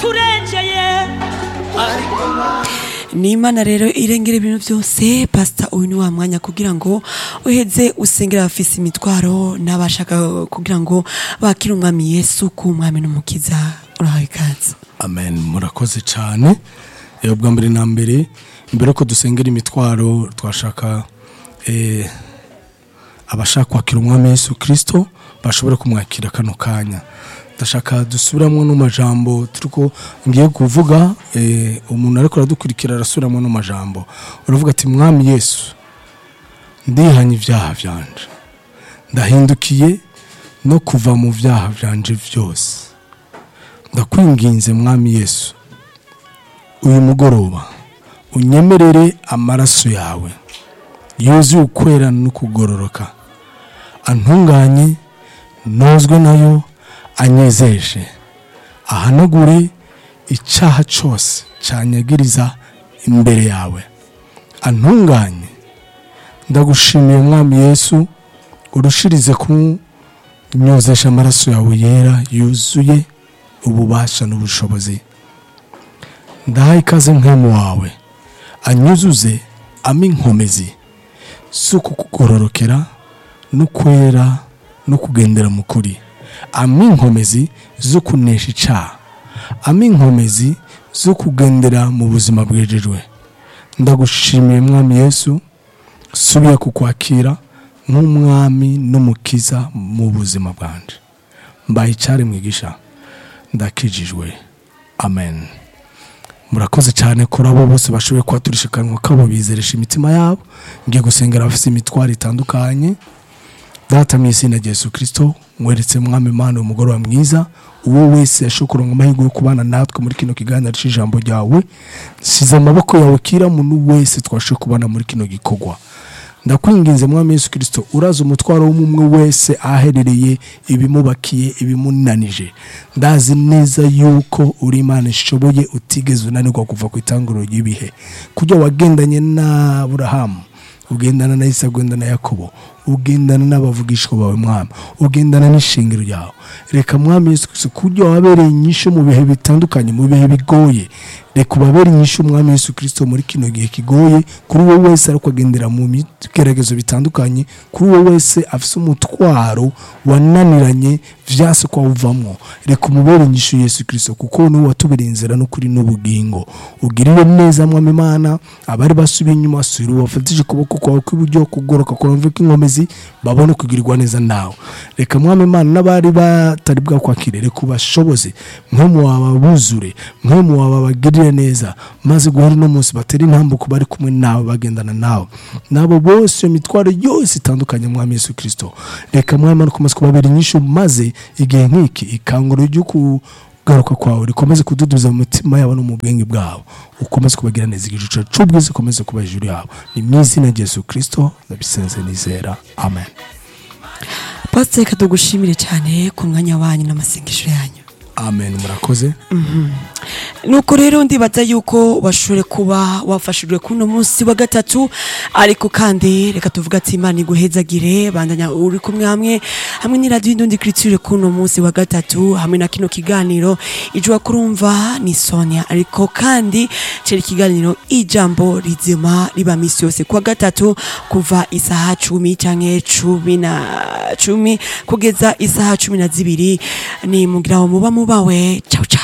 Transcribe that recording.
yaraturengeye ni imana rero irengera ibintu byose pasita uyu ni wa mwanya kugira ngo uheze usengera abafise imitwaro n'abashaka kugira ngo bakire umwami yesu ku mwami n'umukiza urahawe ikaze amen murakoze cyane Eh, ubwa mbere na mbere mbere ko dusengera imitwaro twashaka eh, abashaka kwakira umwami yesu kirisito bashobora kumwakira kano kanya ndashaka dusubiramo n'amajambo turiko ngiye kuvuga eh, umuntu ariko aradukurikira arasubiramo n'amajambo uravuga ati mwami yesu ndihanye ibyaha byanje ndahindukiye no kuva mu byaha byanje byose ndakwinginze mwami yesu uyu mugoroba unyemerere amaraso yawe yuzuye ukwera no kugororoka antunganye nozwe nayo anyezeje ahanagure icyaha cyose cyanyagiriza imbere yawe antunganye ndagushimiye mwami yesu urushirize kunyozesha amaraso yawe yera yuzuye ububasha n'ubushobozi ndaha ikaze nk'emu wawe anyuzuze ama inkomezi zo kukugororokera no kwera no kugendera mu kuri ama inkomezi zo kunesha icyaha ama inkomezi zo kugendera mu buzima bwejejwe ndagushimiye mwami yesu subiye kukwakira nk'umwami n'umukiza mu buzima bwanje mbaye icyari mwigisha ndakijijwe amen murakoze cyane kuri abo bose bashoboye kuhaturisha akanwa kabo bizeresha imitima yabo ngiye gusengera abafite imitwaro itandukanye data mu izina rya yesu kirisito mweretse mwami imana umugoroba mwiza uwo wese yashobora amahirwe yo kubana natwe muri kino kiganiro cy'ijambo ryawe size amaboko yawe kira muntu wese twashoboye kubana muri kino gikorwa ndakwinginze mwami yesu kirisito uraza umutwaro w'umwe wese aherereye ibimubakiye ibimunanije ndazi neza yuko uri imana ishoboye utigeze unanirwa kuva ku itanguriro ry'ibihe kujya wagendanye na burahamu ugendana na isa ugendana na yakobo ugendana n'abavugishwa bawe mwami ugendana n'ishingiro ryawe reka mwami yesu kirisito kujya wabereye inyishu mu bihe bitandukanye mu bihe bigoye reka ubabere inyishu umwami yesu kirisito muri kino gihe kigoye kuri uwo wese ariko agendera mu bigeragezo bitandukanye kuri uwo wese afite umutwaro wananiranye vyase ko awuvamwo reka umubere inyishu yesu kirisito kuko niwe watubereye inzira n'ukuri n'ubugingo ugirire neza mwami imana abari basubiye inyuma sura wafatije ukuboko kwawe kw'iburyo kugoroka kuramve k'inkomezi babone kugirirwa neza nawe reka mwami imana n'abari batari bwakwakire reka ubashoboze mwe wawe buzure mwe wawe bagirire neza maze guhera uno munsi batera intambuko bari kumwe nawe bagendana nawe nabo bose iyo mitwaro yose itandukanye mwami yesu kirisito reka mwami imana ukomeze kubabera inyishu maze igihe nk'iki ikanguro ryo kugaruka kwawe rikomeze kududuza mu mitima yabo no mu bwenge bwabo ukomeze kubagira neza igicucu cy'ubwiza ukomeze kuba hejuru yabo ni mu izina rya yesu kirisito ndabisenze nizera amen pasita reka tugushimire cyane ku mwanya wanyu n'amasengesho yanyu amen murakoze nuko rero ndibaza yuko bashobore kuba wafashijwe kuno munsi wa gatatu ariko kandi reka tuvuga ati imana iguhezagire bandanya uri kumwe hamwe hamwe n'iradiyo indundi kiritire kuno munsi wa gatatu hamwe na kino kiganiro ijwa kurumva ni sonia ariko kandi cera ikiganiro ijambo rizima riba misi yose kuwa gatatu kuva isaha cumi canke cumi na cumi kugeza isaha cumi na zibiri ni mugira ngo muba mubawe ciao ciao